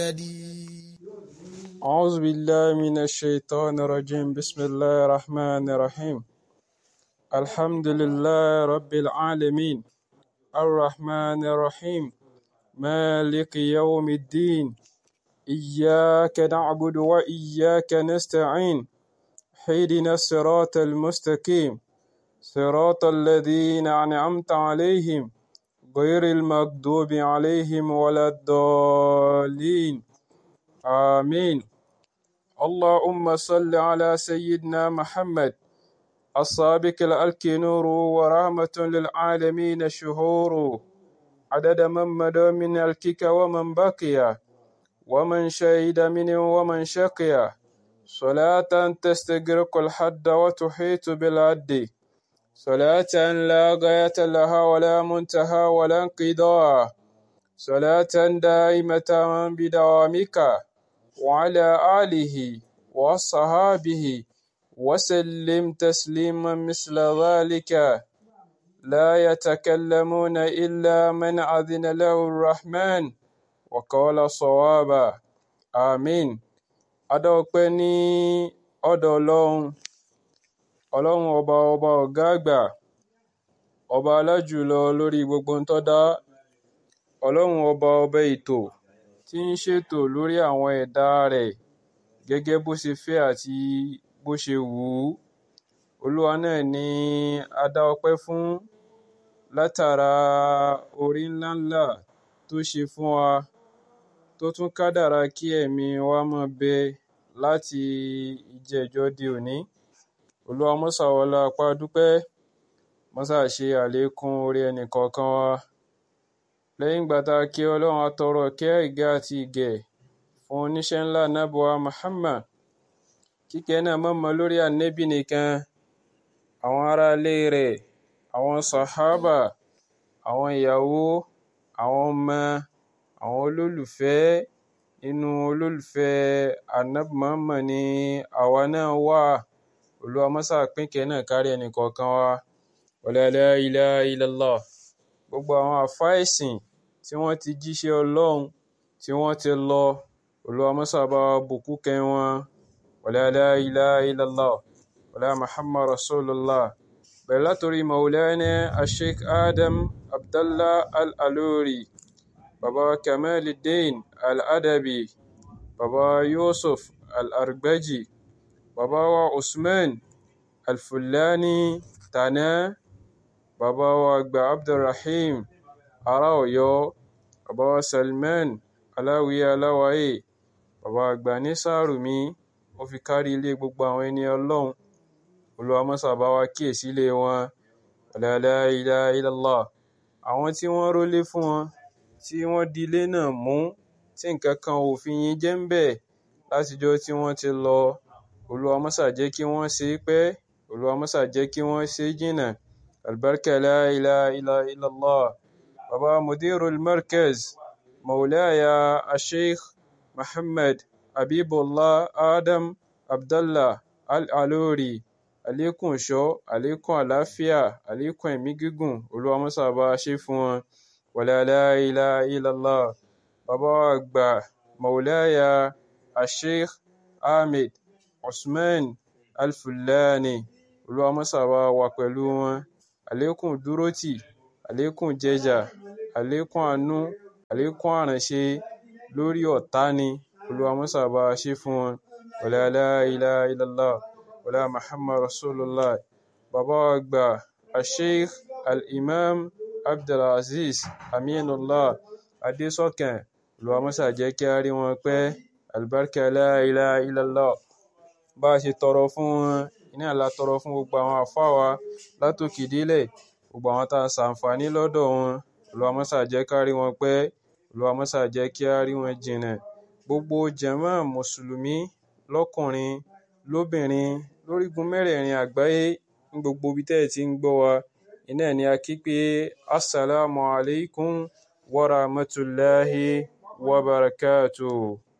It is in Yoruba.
أعوذ بالله من الشيطان الرجيم بسم الله الرحمن الرحيم الحمد لله رب العالمين الرحمن الرحيم مالك يوم الدين إياك نعبد وإياك نستعين اهدنا الصراط المستقيم صراط الذين أنعمت عليهم غير المغضوب عليهم ولا الضالين آمين اللهم صل على سيدنا محمد السابق الألك نور ورحمة للعالمين شهور عدد من مدى من الكك ومن بقي ومن شهد منه ومن شقي صلاة تستغرق الحد وتحيط بالعد صلاة لا غاية لها ولا منتهى ولا انقضاء صلاة دائمة بدوامك وعلى آله وصحابه وسلم تسليما مثل ذلك لا يتكلمون إلا من أذن له الرحمن وقال صوابا آمين adọ́pẹ́ ní ọ̀dọ̀ ọlọ́run ọlọ́run ọba ọba ọ̀gá àgbà ọba alájùlọ lórí gbogbo ń tọ́dá ọlọ́run ọba ọba ètò tí ń ṣètò lórí àwọn ẹ̀dá rẹ̀ gẹ́gẹ́ bó ṣe fẹ́ àti bó ṣe wù ú olúwa náà ni a dá ọpẹ́ fún látara orí ńláńlá tó ṣe fún wa tó tún kádàrá kí ẹ̀mí wa máa bẹ láti ìjẹ́jọ́ di òní olúwa mọ́sà wọlá apá dúpẹ́ mọ́sà ṣe àlékún orí ẹnì kọ̀ọ̀kan wa lẹ́yìn ìgbà tá a kí ọlọ́run atọrọ kẹ́ ìgẹ́ àti ìgẹ̀ fún oníṣẹ́ ńlá nábọ̀wá Muhammad kíkẹ́ náà mọ̀mọ́ lórí ànẹ́bì nìkan àwọn aráalé rẹ̀ àwọn sàhábà àwọn ìyàwó àwọn ọmọ àwọn olólùfẹ́ inú olólùfẹ́ ànábì Muhammad ni àwa náà wà olúwa mọ́sà pínkẹ́ náà kárí ẹnì kọ̀ọ̀kan wa wala la ilaha illallah gbogbo àwọn àfáà ẹ̀sìn tí wọ́n ti jíṣẹ́ ọlọ́run tí wọ́n ti lọ olúwa mọ́sà bá wa bùkún kẹ́ wọn wala la ilaha illallah wala muhammad rasulullah bẹ̀rẹ̀ látòrí maulana asheik adam abdallah al-aluri baba kamaluddin al-adabi baba yusuf al-argbaji baba wa usman al-fulani tana baba wa àgbà abdulrahim ará ọ̀yọ́ baba wa salman aláwìyé aláwáyé baba àgbà ní sàrùmí ó fi kárí ilé gbogbo àwọn ẹni ọlọ́run olúwa mọ́sà bá wa kíyèsí ilé wọn la ilaha illallah àwọn tí wọ́n rólé fún wọn tí wọ́n di ilé náà mú tí nǹkan kan ò fi yín jẹ́ ń bẹ̀ látijọ́ tí wọ́n ti lọ olúwa mọ́sà jẹ́ kí wọ́n ṣe é pẹ́ olúwa mọ́sà jẹ́ kí wọ́n ṣe é jìnnà albarka la ilaha illallah baba mudirul markaz maulaya asheikh muhammad habibullah adam abdallah al-alori àlékún ìṣọ́ àlékún àlàáfíà àlékún ẹ̀mí gígùn olúwa mọ́sà bá a ṣe fún wọn wala la ilaha illallah bàbá wa àgbà maulaya asheikh ahmed usman al-fulani olúwa mọ́sà bá wà pẹ̀lú wọn àlékún dúrótì àlékún jẹjà àlékún àánú àlékún àránṣe lórí ọ̀tá ni olúwa mọ́sà bá a ṣe fún wọn wala la ilaha illallah wala muhammad rasulullah bàbá wa àgbà asheikh al-imam abdulaziz aminullah adésọkàn olúwa mọ́sà jẹ́ kí a rí wọn pẹ́ albarka la ilaha illallah bá a ṣe tọrọ fún wọn iná la tọrọ fún gbogbo àwọn àfáà wa látòkè délẹ̀ gbogbo àwọn tá a ṣàǹfààní lọ́dọ̀ wọn olúwa mọ́sà jẹ́ ká rí wọn pẹ́ olúwa mọ́sà jẹ́ kí a rí wọn jìnnà gbogbo jàmáà mùsùlùmí lọ́kùnrin lóbìnrin lórígun mẹ́rẹ̀ẹ̀rin àgbáyé ní gbogbo ibi tẹ́ ẹ̀ ti ń gbọ́ wa iná ni a kí pé assalamu alaikum wa rahmatullahi wa barakatuh